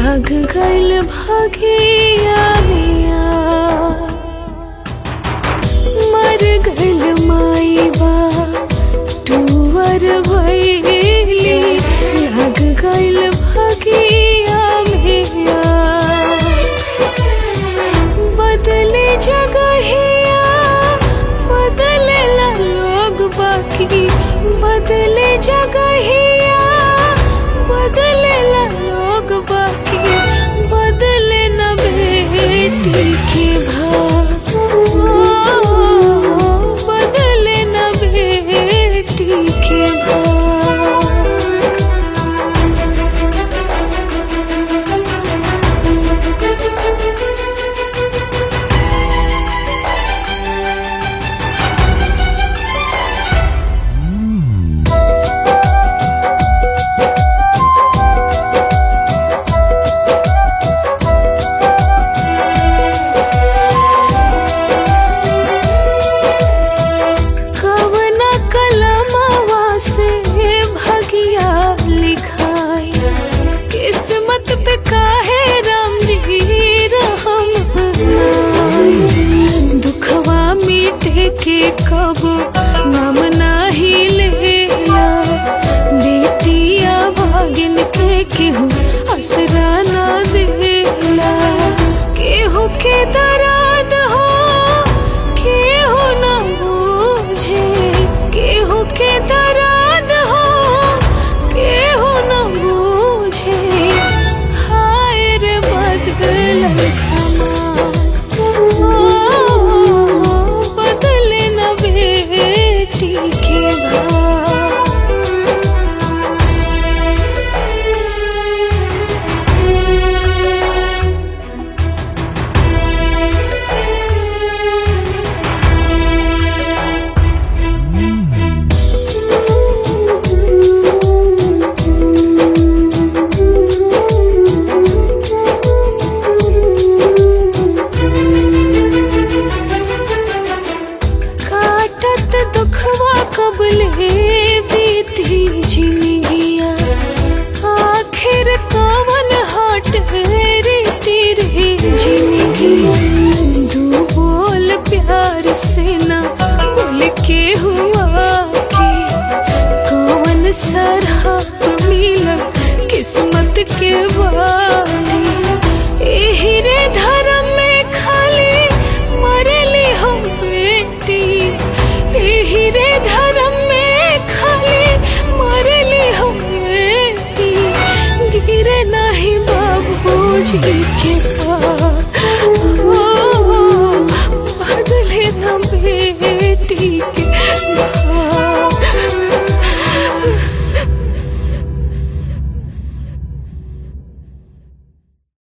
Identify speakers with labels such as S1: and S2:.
S1: लग गइल भगिया मिया मर गइल माई बा टूवर भइली लग गइल भगिया मिया बदले जगहिया बदले ला लोग बाकी बदले जगहिया बदले ला लोग बाकी बदले न बेटी के भाग ओ, बदले न बेटी के भाग कवना कलमवा से भगिया लिखाई किस्मत पे काहे राम जी रहम बनाई दुखवा मिटे के कब नाम नाही लेला बेटिया भागिन के केहू असरा ना देला केहू के दराद हो केहू न बूझे केहू के दराद हो केहू न बूझे हाय रे बदल समाज ओ, बदले न बेटी के भाग काटत दुखवा कबले बीती जिंदगिया आखिर कवन हट रे तेरे जिंदगिया दू बोल प्यार से ना बोल के हुआ के कवन सरहप मिला किस्मत के बाटे एही रे धर्म में खाली मरली हम बेटी एही रे धर्म में खाली मरली हम बेटी गिरे नहीं बाबूजी के पास ओ, बदले न बेटी के